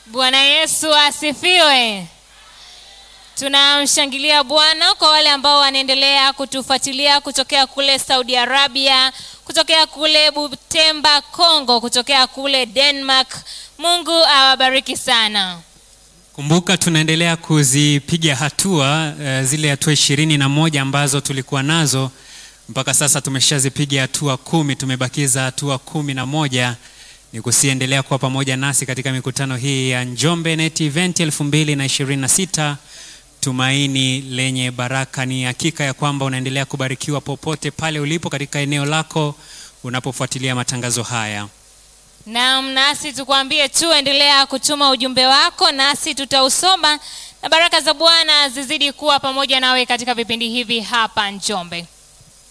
Bwana Yesu asifiwe. Tunamshangilia Bwana kwa wale ambao wanaendelea kutufuatilia kutokea kule Saudi Arabia, kutokea kule Butemba, Kongo, kutokea kule Denmark. Mungu awabariki sana. Kumbuka tunaendelea kuzipiga hatua uh, zile hatua ishirini na moja ambazo tulikuwa nazo mpaka sasa tumeshazipiga hatua kumi, tumebakiza hatua kumi na moja. Ni kusiendelea kuwa pamoja nasi katika mikutano hii ya Njombe Net Event 2026 tumaini lenye baraka. Ni hakika ya kwamba unaendelea kubarikiwa popote pale ulipo katika eneo lako unapofuatilia matangazo haya. Naam, nasi tukwambie tu endelea kutuma ujumbe wako nasi tutausoma, na baraka za Bwana zizidi kuwa pamoja nawe katika vipindi hivi hapa Njombe.